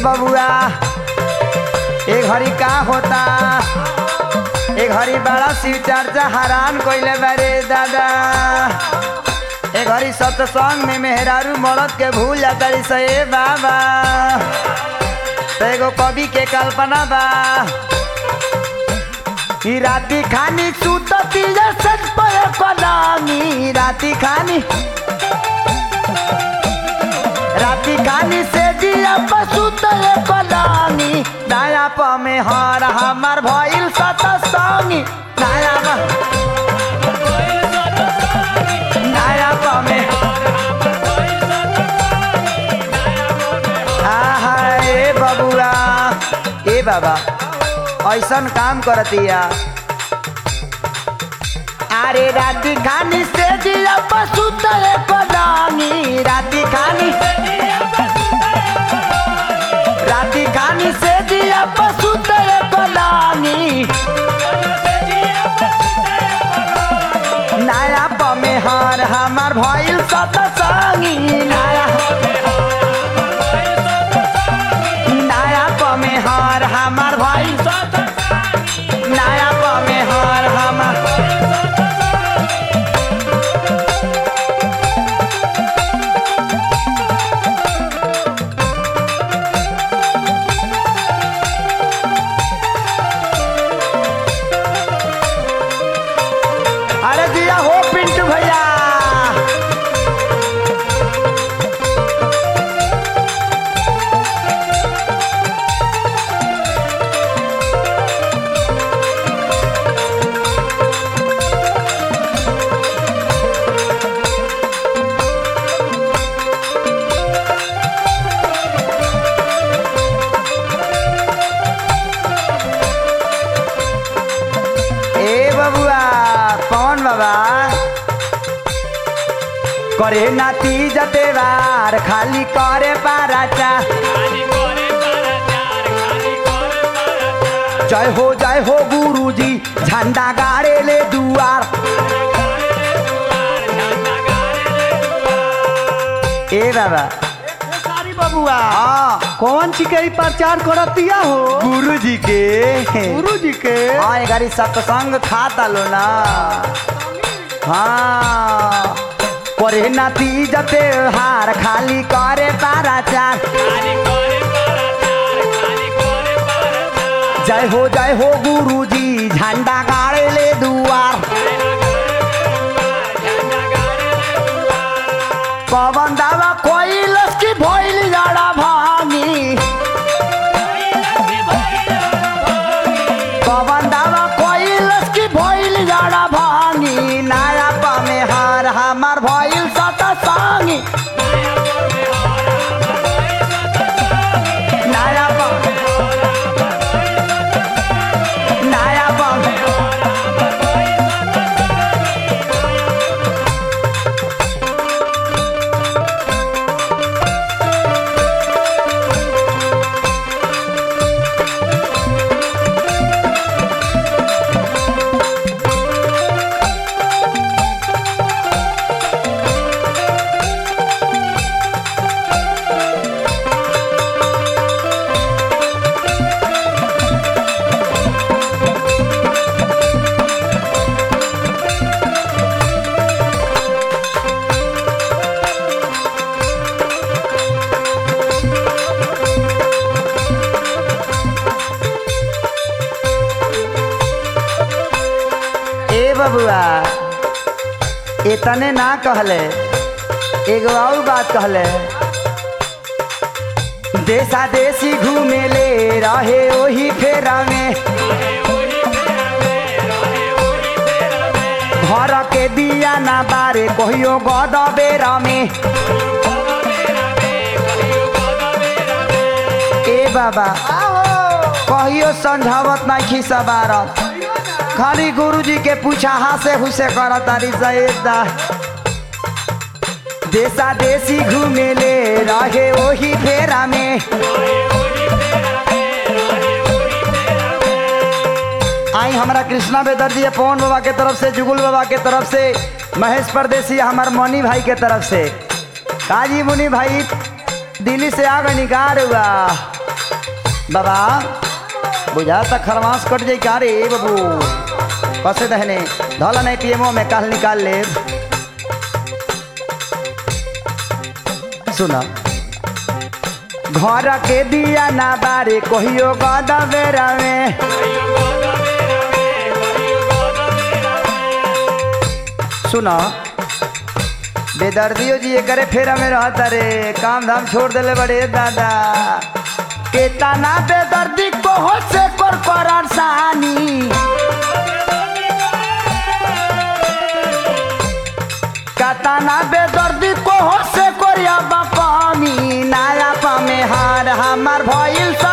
बबुआ ए घड़ी का होता ए घड़ी बड़ा शिव चर्चा हैरान कइले बारे दादा ए घड़ी सत्संग में मेहरारू मरद के भूल जाता से ए बाबा तो एगो कवि के कल्पना बा ई राती खानी सुतती सच पय कलामी राती खानी राती खानी से दिया पशु तय कलामी नया प में हर हमार भइल सत संगी नया प नया प में आहा ए बबुआ ए बाबा ऐसन काम करतिया अरे राती खानी से दिया पशु तय कलामी राती खानी राती खानी से दिया पशु तय कलामी नया पमे हार हमार भइल सत संगी नया नया पमे हार हमार भइल नया पमे हार हमार अरे दिया हो पिंटू भैया ए बबुआ कौन बाबा करे नाती जतेवार खाली करे पाराचा जय हो जय हो गुरुजी झंडा गाड़े ले दुआर ए बाबा सारी बबुआ हाँ कौन ची के प्रचार करतिया हो गुरुजी के गुरु जी के हाँ ये गाड़ी सत्संग खाता लो ना हाँ करे नाती जते हार खाली करे पाराचार जय हो जय हो गुरुजी झंडा गाड़े ले दुआर पवन दावा कोई लस्की भइल जाड़ा भानी पवन दावा कोई लस्की भइल जाड़ा भानी नया पमे हार हमार भइल सत संगी नया पमे नया पमे ए बबुआ इतने ना कहले एगो और बात कहले देशा देशी घूमे ले रहे ओही फेरा में घर के दिया ना बारे कहियो गद बेरा में ए बाबा कहियो समझावत ना खिसा बारत खाली गुरुजी के पूछा हासे हुसे कर तारी सैदा देशा देशी घूमे ले रहे वही फेरा में आई हमारा कृष्णा बेदर्जी पवन बाबा के तरफ से जुगुल बाबा के तरफ से महेश परदेसी हमार मनी भाई के तरफ से काजी मुनि भाई दिल्ली से आ गए निकार हुआ बाबा बुझा तक खरमास कट जाई का रे बाबू कसे दहने धला नहीं पीएमओ में काल निकाल ले सुना घर के दिया ना बारे कहियो गदा बेरा में सुना बेदर्दियो जी ये करे फेरा में रहता रे काम धाम छोड़ देले बड़े दादा केतना बेदर्दी को हो से कर करार सहानी कतना बेदर्दी को हो से कोरिया बापामी नाया पामे हार हमार भइल सा